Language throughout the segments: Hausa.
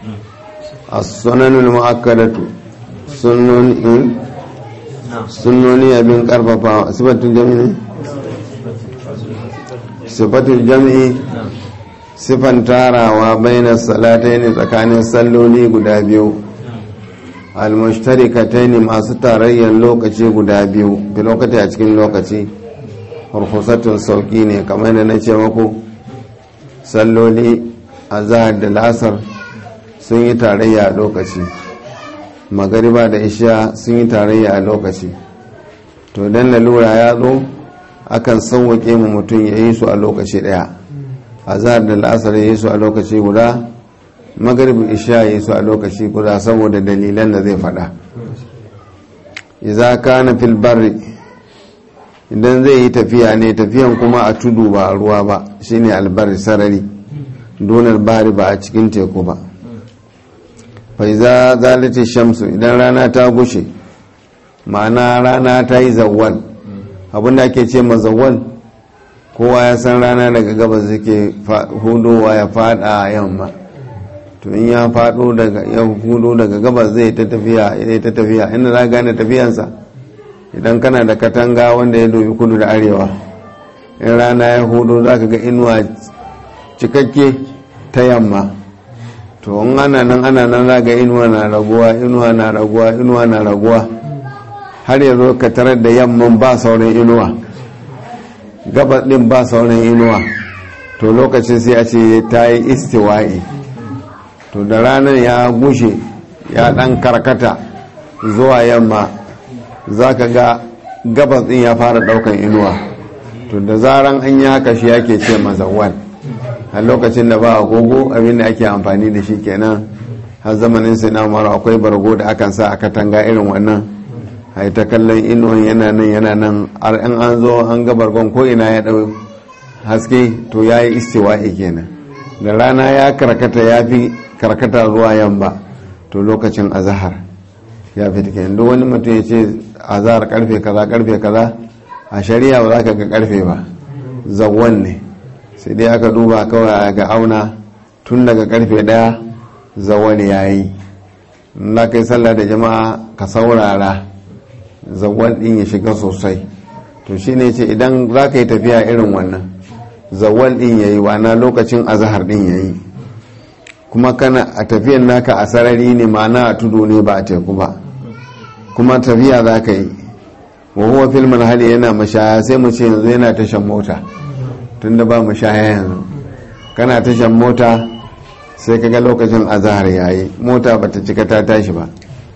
as-sunanul mu'akkadatu sunnoni sunnoni abin karfafa sifatul jami'i ne sifatul jami'i sifan tarawa bainar salatai ne tsakanin salloli guda biyu almushtarikatai ne masu tarayyar lokaci guda biyu fi lokaci a cikin lokaci harkusatun sauki ne kamar da na ce maku salloli a zahar da lasar sun yi tarayya a lokaci magariba da isha sun yi tarayya a lokaci to don lalura ya zo akan sauwaƙe mu mutum ya yi su a lokaci ɗaya a zahar da lasar ya yi su a lokaci guda magaribin isha ya yi su a lokaci guda saboda dalilan da zai faɗa iza kana fil barri idan zai yi tafiya ne tafiyan kuma a tudu ba a ruwa ba shine albarri sarari donar bari ba a cikin teku ba faiza zalati shamsu idan rana ta gushe ma'ana rana ta yi zawwal abinda ake ce ma zawwal kowa ya san rana daga gabas suke hudowa ya fada yamma to in ya fado daga ya hudo daga gabas zai ta tafiya ya ta tafiya inda za gane tafiyansa idan kana da katanga wanda ya dobi kudu da arewa in rana ya hudo za ka ga inuwa cikakke ta yamma to in ana nan ana nan za ga inuwa na raguwa inuwa na raguwa inuwa na raguwa har ya zo ka tarar da yamman ba sauran inuwa gabas din ba sauran inuwa to lokacin sai a ce ta yi istiwa'i to da ranar ya gushe ya dan karkata zuwa yamma za ka ga gabas din ya fara daukan inuwa to da zaran an yi haka shi yake ce mazawal a lokacin da ba agogo abinda ake amfani da shi kenan har zamanin sai na mara akwai bargo da akan sa a katanga irin wannan a ta kallon inuwan yana nan yana nan har in an zo an ga bargon ko ina ya dau haske to ya yi istiwa'i kenan da rana ya karkata ya fi karkata zuwa yamma to lokacin azahar ya fi kenan duk wani mutum ya ce azahar karfe kaza karfe kaza a shari'a ba za ka ga karfe ba zawon ne sai dai aka duba kawai ga auna tun daga karfe daya zawon ya yi na kai sallah da jama'a ka saurara zawon din ya shiga sosai to shine ce idan za ka yi tafiya irin wannan zawon din ya yi wana lokacin azahar din ya yi kuma kana a tafiyan naka a sarari ne ma'ana a tudu ne ba a teku ba kuma tafiya za ka yi wa huwa filmin hali yana mashaya sai mu ce yanzu yana tashan mota tunda ba mashaya yanzu kana tashan mota sai kaga lokacin azahar yayi mota bata cika ta tashi ba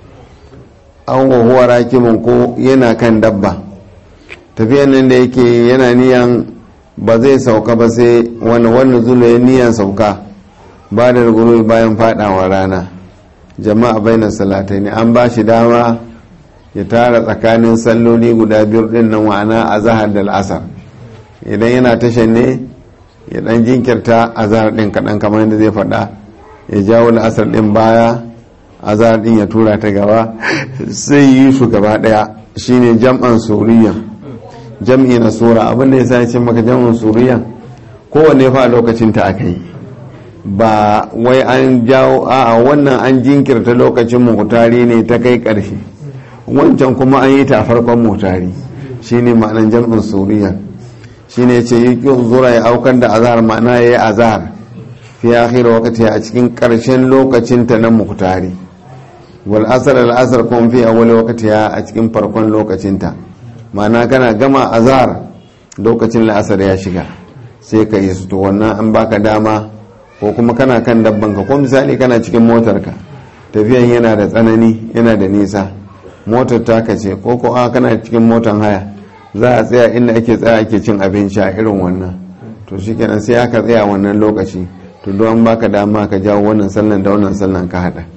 an wa huwa rakimin ko yana kan dabba tafiyan nan da yake yana niyan ba zai sauka ba sai wani wani zula ya niyan sauka ba da ruguru bayan fadawa rana jama'a bainar salatai ne an ba shi dama ya tara tsakanin salloli guda biyu din nan wa'ana a zahar da al'asar idan yana tashan ne ya dan jinkirta a zahar din kaɗan kamar yadda zai faɗa ya jawo al'asar din baya a zahar din ya tura ta gaba sai yi su gaba ɗaya shine jam'an suriya jam'i na sura abinda ya sa ya ce maka jam'an suriya kowanne fa a lokacin ta aka yi ba wai an jawo a wannan an jinkirta lokacin mutari ne ta kai ƙarshe wancan kuma an yi ta farkon mutari shine ma'anan jam'in suriya shine ce yi zura ya aukar da azahar ma'ana ya yi azahar fi akhir wakati a cikin ƙarshen lokacin ta na mutari wal asar al asar kuma fi awwal wakati a cikin farkon lokacin ta ma'ana kana gama azahar lokacin la'asar ya shiga sai ka yi su to wannan an baka dama ko kuma kana kan dabbanka ko misali kana cikin motarka tafiyan yana da tsanani yana da nisa motar taka ce ko ko a kana cikin motar haya za a tsaya inda ake tsaya ake cin abinci a irin wannan to shikenan sai aka tsaya wannan lokaci to don baka dama ka jawo wannan sallan da wannan sallan ka hada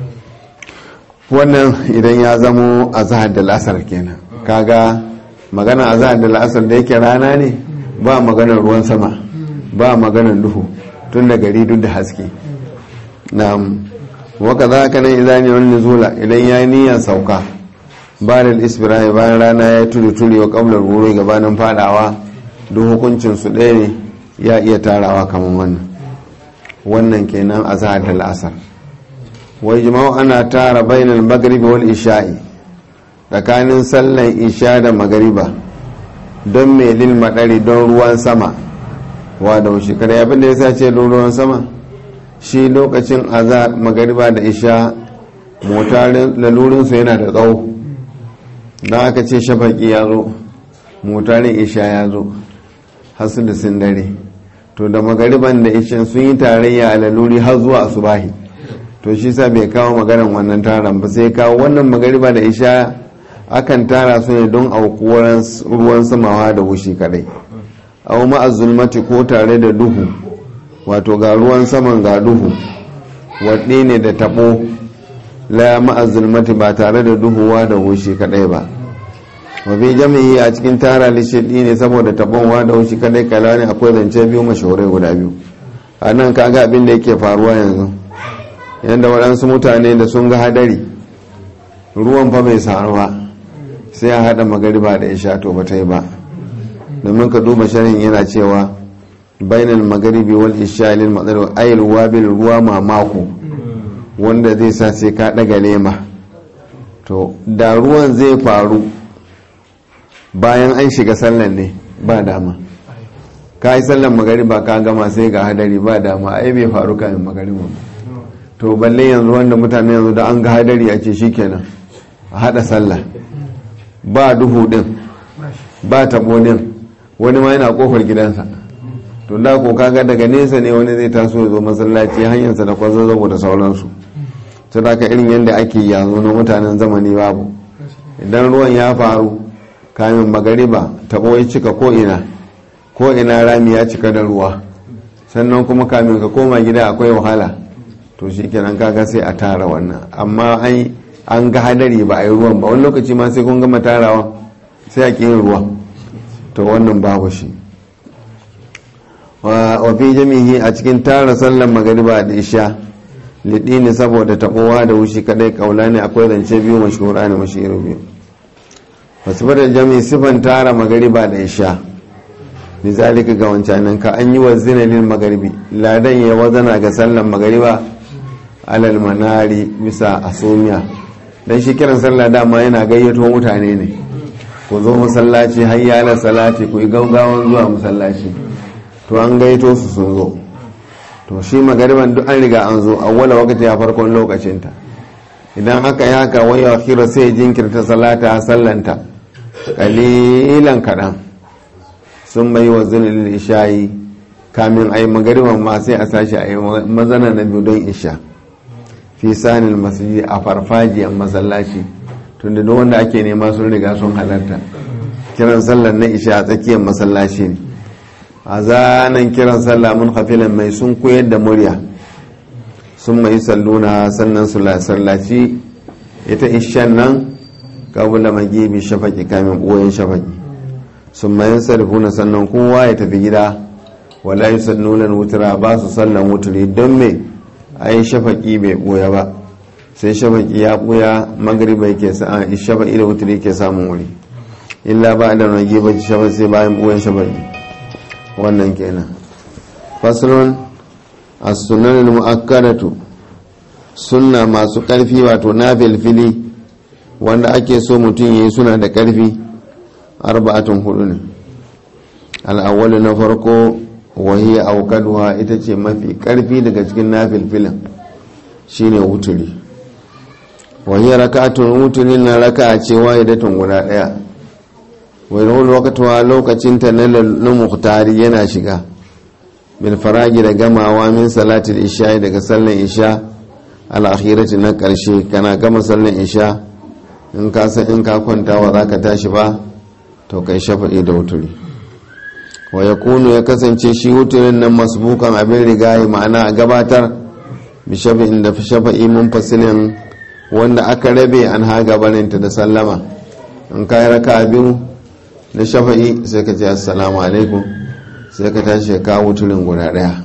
wannan idan ya zamo azhar da lasar kenan kaga magana azhar da lasar da yake rana ne ba maganar ruwan sama ba maganar duhu tun da gari duk da haske na waka za ka nan idan yi wani nuzula idan ya yi niyyar sauka ba da isbirai bayan rana ya tuli tuli wa kablar wuri gabanin fadawa duk hukuncin su ɗaya ne ya iya tarawa kamar wannan wannan kenan a zahar da la'asar wai jima'u ana tara bainal magribi wal isha'i tsakanin sallan isha da magariba don mai lil madari don ruwan sama wa da wuce kada abin da ya sa ce don ruwan sama shi lokacin azar magariba da isha motarin lalurinsu yana da tsawo don aka ce shafaki ya zo motarin isha ya zo hasu da sun dare to da magariban da isha sun yi tarayya a laluri har zuwa asubahi to shi sa bai kawo maganan wannan taron ba sai kawo wannan magariba da isha akan tara su ne don aukuwar ruwan samawa da wushi kadai au ma'azulmati ko tare da duhu wato ga ruwan saman ga duhu waɗe ne da taɓo la ma'azulmati ba tare da duhuwa da wushi kadai ba wafi jami'i a cikin tara lishiɗi ne saboda taɓonwa da wushi kadai kala ne akwai zance biyu mashahurai guda biyu a nan kaga abin da yake faruwa yanzu yadda waɗansu mutane da sun ga hadari ruwan fa bai saru ba sai a haɗa magariba da isha to ba ta yi ba domin ka duba sharin yana cewa bainal magaribi wal isha lil madar ayil wabil ruwa mamako wanda zai sa sai ka ɗaga lema to da ruwan zai faru bayan an shiga sallan ne ba dama ka yi sallan magariba ka gama sai ga hadari ba dama ai bai faru kamin magariba ba to balle yanzu wanda mutane yanzu da an ga hadari a ce shikenan a hada sallah ba duhu din ba tabo din wani ma yana kofar gidansa to da ko kaga daga nesa ne wani zai taso ya zo masallaci hanyarsa da kwazo zabo da sauransu ta da ka irin yadda ake yanzu na mutanen zamani babu idan ruwan ya faru kamin magariba tabo ya cika ko ina ko ina rami ya cika da ruwa sannan kuma kamin ka koma gida akwai wahala to shi kenan kaga sai a tara wannan amma an ga hadari ba a yi ruwan ba wani lokaci ma sai kun gama tarawa sai a ƙin ruwa to wannan babu shi wa fi jami'i a cikin tara sallan magariba da isha liɗini saboda taɓowa da wushi kadai kaula ne akwai zance biyu mashhura ne mashiru biyu wasu da jami'i sifan tara magariba da isha lizalika ga wancanin ka an yi wa zinalin magaribi ladan ya wazana ga sallan magariba alal manari bisa asumiya dan shi kiran sallah dama yana gayyato mutane ne ku zo masallaci hayya ala salati ku yi gaugawan zuwa masallaci to an gayyato su sun zo to shi magariban duk an riga an zo awwala wakati ya farkon lokacinta idan haka ya haka wai akhira sai jinkirta salata sallanta kalilan kaɗan sun bai wa zulul ishayi kamin ayi magariban ma sai a sashi ayi mazana na biyu don isha fi sanin masjidi a farfajiyar masallaci tunda duk wanda ake nema sun riga sun halarta kiran sallar na isha a tsakiyar masallaci ne a zanen kiran sallah mun hafilan mai sun koyar da murya sun mai salluna sannan su sallaci ita ishan nan kabula magibi shafaki kamin ɓoyen shafaki sun mayan sarfuna sannan kowa ya tafi gida wala yi sannunan wutura ba su sallan wuturi don me a yi shafaki bai ɓoya ba sai shafaki ya ɓoya magariba ke sa'a shafaki da wuturi ke samun wuri illa ba da rage ba shafaki sai bayan ɓoyen shafaki wannan kenan faslun as-sunan mu'akkadatu sunna masu karfi wato na filfili wanda ake so mutum yayi suna da karfi arba'atun hudu ne al'awwalu na farko wahiya aukaduwa ita ce mafi karfi daga cikin na filfilin shine wuturi wahiya raka'atun wuturi na raka'a ce wahidatun guda daya wani wakatuwa lokacinta na muhtari yana shiga bil faragi da gamawa min salatul isha daga sallan isha al'akhirati na karshe kana gama sallan isha in ka san in ka kwanta wa za ka tashi ba to kai shafa'i da wuturi wa ya kunu ya kasance shi wuturin nan masbukan abin rigayi ma'ana a gabatar bi shafa'in da shafa'i mun fasilin wanda aka rabe an ha gabaninta da sallama in ka yi raka biyu na shafa'i sai ka ce assalamu alaikum sai ka tashi ka wuturin guda daya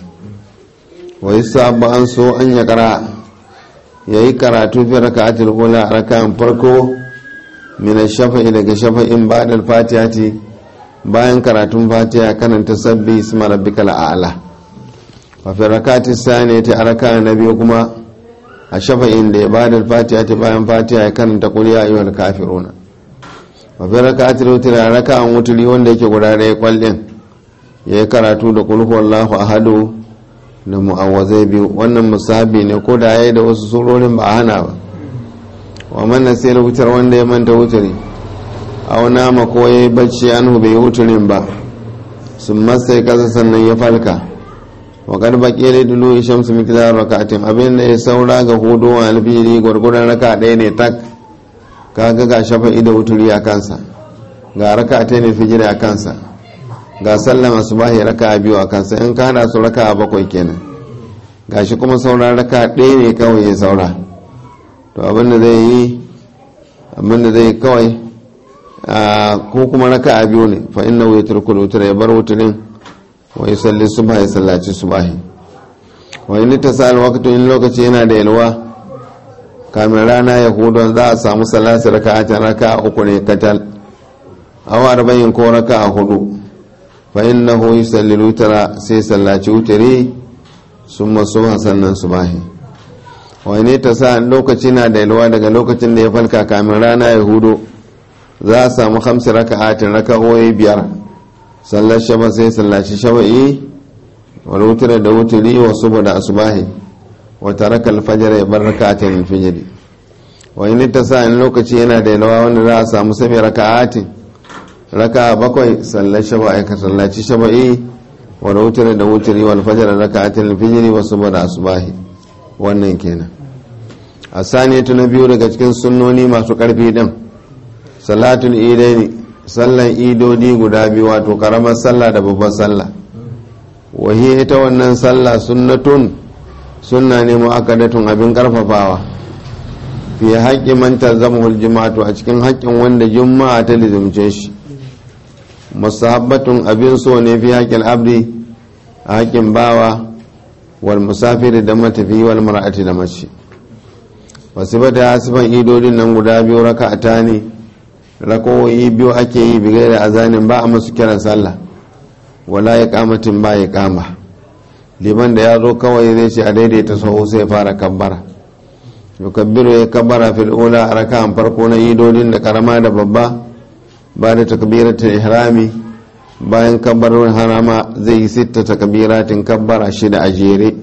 wa yi sabu an so an ya kara ya yi karatu fi raka a tilgula a raka'an farko mina shafa'i daga shafa'in ba'dal fatihati bayan karatun fatiha kananta sabbi isma rabbikal a'la wa fi rakati sani ta raka na biyu kuma a shafa'in da ya ba da fatiha ta bayan fatiha ya karanta kuliya ayyuhal kafiruna wa fi raka'atul witr raka'an wutri wanda yake guda ɗaya kwallin ya yi karatu da kulhu wallahu ahadu da mu'awwazai biyu wannan musabi ne ko da yayi da wasu surorin ba a hana ba wa man nasiya wutar wanda ya manta wutri aw nama ko yayi bacci anhu bai wutrin ba sun masai kasa sannan ya falka wa kad baqiya li dulu shamsu miqdar rak'atin abin da ya saura ga hudu wa alfiri gurguran raka ɗaya ne tak kaga ga shafa'i da wuturi a kansa ga raka ta ne fijiri a kansa ga sallama subahi raka biyu a kansa in ka hada su raka bakwai kenan gashi kuma saura raka ɗaya ne kawai ya saura to abin da zai yi abin da zai yi kawai ko kuma raka a biyu ne fa inna wuya turkul wutura ya bar wuturin wa yi salli subha ya sallaci subahi wa yi ta sa alwakatu in lokaci yana da yalwa kamin rana ya hudu za a samu salasi raka a can raka a uku ne katal awa arba'in ko raka a hudu fa inna hu yi salli wutura sai sallaci wuturi sun masu sannan subahi wa yi ta sa lokaci na da yalwa daga lokacin da ya falka kamin rana ya hudu za a samu hamsin raka'atin raka'o'i biyar sallar shaba sai sallaci shaba'i wal wutura da wuturi wa suba da asubahi wa taraka alfajr ya bar raka'atin alfajr wa in ta sa in lokaci yana da yalwa wanda za a samu sami raka'atin raka'a bakwai sallar shaba'i ka sallaci shaba'i wal wutura da wuturi wal fajr raka'atin alfajr wa suba da asubahi wannan kenan a saniyatu na biyu daga cikin sunnoni masu karfi din salatul idaini sallan idodi guda biyu wato karamar sallah da babbar sallah wahi ita wannan sallah sunnatun sunna ne mu'akkadatun abin karfafawa fi haƙƙin man tazamul juma'atu a cikin haƙƙin wanda juma'a ta lizumce shi musahabbatun abin so ne fi haƙƙin abdi a haƙƙin bawa wal musafiri da matafi wal mar'ati da mace wasu bata hasifan idodin nan guda biyu raka'ata ne rakowoyi biyu ake yi bigai da azanin ba a masu kiran sallah wala ya kamatin ba ya kama liman da ya zo kawai zai ce a daidaita sahu sai fara kabbara yukabbiru ya kabbara fil ula a raka'an farko na idodin da karama da babba ba da takbiratul ihrami bayan kabbarar harama zai yi sitta takbiratin kabbara shida a jere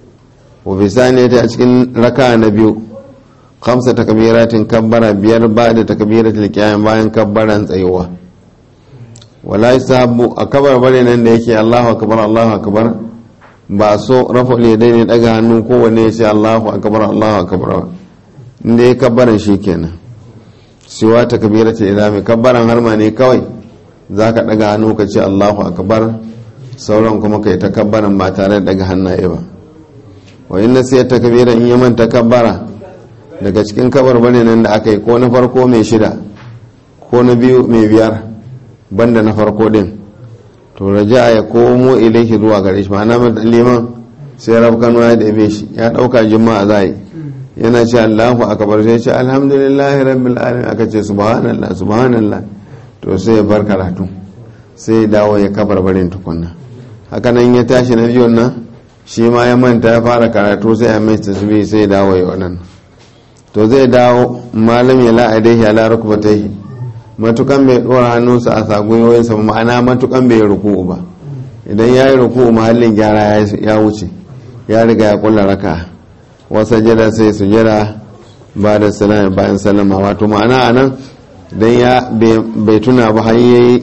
wa bisani ta a cikin raka'a na biyu kamsa takbiratin kabbara biyar ba da takbiratul qiyam bayan kabbaran tsayuwa wala yasabu a kabar bare nan da yake Allahu akbar Allahu akbar ba so rafa ne dai ne daga hannu kowanne ya ce Allahu akbar Allahu akbar inda ya kabbaran shikenan siwa takbiratul idami kabbaran harma ne kawai zaka daga hannu ka ce Allahu akbar sauran kuma kai ta kabbaran ba tare da daga hannaye ba wa inna sai takbira in ya manta kabbara daga cikin kabar bane nan da aka yi ko na farko mai shida ko na biyu mai biyar banda na farko din to raja ya komo ilaihi zuwa gare shi ma'ana mai liman sai rab kano ya da shi ya dauka juma'a za yi yana ce Allahu akbar sai ce alhamdulillahi rabbil alamin aka ce subhanallah subhanallah to sai ya bar karatu sai ya dawo ya kabar barin tukunna haka nan ya tashi na biyun nan shi ma ya manta ya fara karatu sai ya mai tasbih sai ya dawo ya wannan to zai dawo malam ya la'adaihi ala rukbatayhi matukan bai dora hannunsa a sagoyoyinsa ma'ana matukan bai ruku'u ba idan ya yi ruku'u mahallin gyara ya wuce ya riga ya kulla raka wasa jira sai su jira ba da salama bayan salama wato ma'ana a nan idan ya bai tuna ba har ya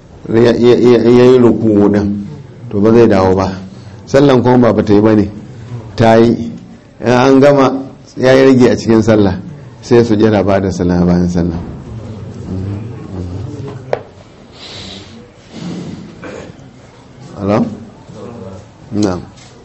yi ruku'u din to ba zai dawo ba sallan kuma ba ta yi ba ne ta yi an gama ya yi rage a cikin sallah sai su jira ba da sallah bayan sallah hello? na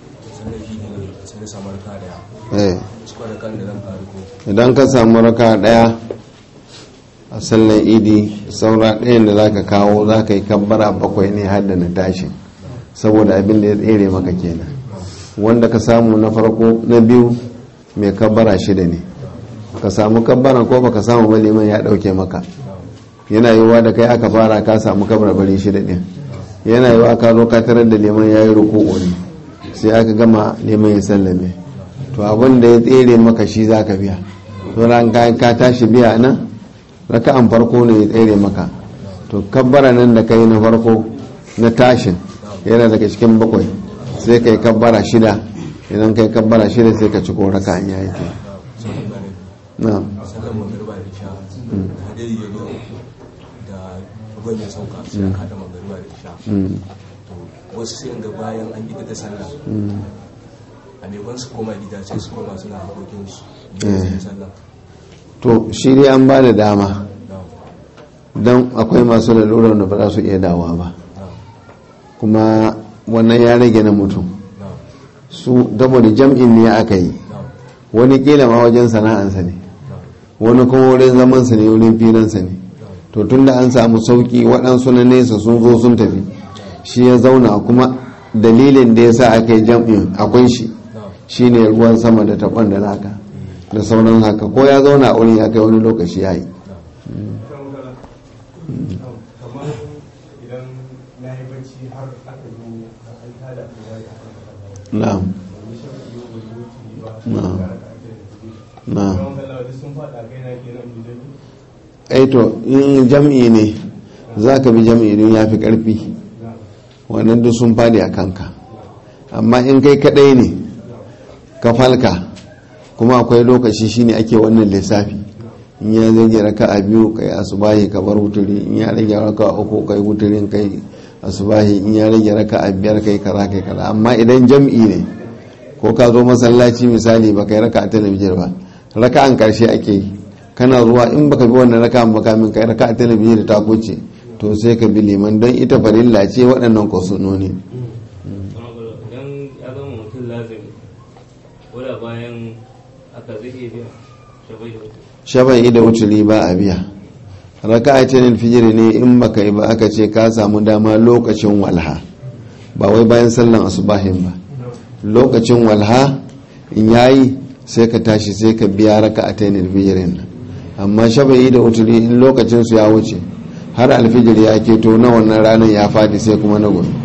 idan ka samu raka daya a sallar idi saura ɗayan da za ka kawo za ka yi kabbara bakwai ne har da na tashi saboda abin da ya tsere maka kenan wanda ka samu na farko na biyu mai kabbara shida ne ka samu kabbara ko baka samu ba liman ya dauke maka yana yiwuwa da kai aka fara ka samu kabbara bari shida din yana yiwuwa ka zo ka tarar da liman ya yi ruku'u ne sai aka gama liman ya sallame to abin da ya tsere maka shi za ka biya to ran ka tashi biya nan raka'an farko ne ya tsere maka to kabbara nan da kai na farko na tashin yana daga cikin bakwai sai kai kabbara shida idan kai kabbara shida sai ka ci ko raka'an ya yake na sallar magariba da isha hadari ya zo da ruwan ya sauka sai aka haɗa magariba da isha to wasu sai ga bayan an gida da sallah a maimakon su koma gida sai su koma suna harkokin su ne sallah to shi dai an ba da dama don akwai masu lalurar da ba za su iya dawa ba kuma wannan ya rage na mutum su saboda jam'in ne aka yi wani kila ma wajen sana'ansa ne wani kuma wurin zamansa ne wurin filansa ne to tun da an samu sauki waɗansu na nesa sun zo sun tafi shi ya zauna kuma dalilin da ya sa aka yi jam'in akwai shi shine ruwan sama da taɓon da naka da sauran haka ko ya zauna a wurin ya kai wani lokaci ya yi kamar idan na yi bacci har aka zo da an tada kowa ya haka na'am wani shafi yau bai wuce ba Na'am. da aka ake da kuɗi na'am don kala wasu sun faɗa kai na kenan bidan ai to in jam'i ne za ka bi jam'i don ya fi ƙarfi wannan duk sun fadi a kanka amma in kai kaɗai ne ka falka kuma akwai lokaci shine ake wannan lissafi in ya zage raka a biyu kai asubahi ka bar wuturi in ya rage raka a uku kai wuturin kai asubahi in ya rage raka a biyar kai kaza kai kaza amma idan jam'i ne ko ka zo masallaci misali ba kai raka a talabijin ba raka an karshe ake yi kana zuwa in baka bi wannan raka ba kamin kai raka a talabijin da ta kuce to sai ka bi liman don ita farilla ce waɗannan kwasunoni idan ya zama mutum lazimi wadda bayan aka zai iya biya shabai da mutum shafa'i da wuturi ba a biya raka a cikin fijiri ne in baka yi ba aka ce ka samu dama lokacin walha ba wai bayan sallan asubahin ba lokacin walha in yayi sai ka tashi sai ka biya raka a cikin fijirin nan amma shafa'i da wuturi in lokacin su ya wuce har alfijir ya keto na wannan ranar ya fadi sai kuma na gobe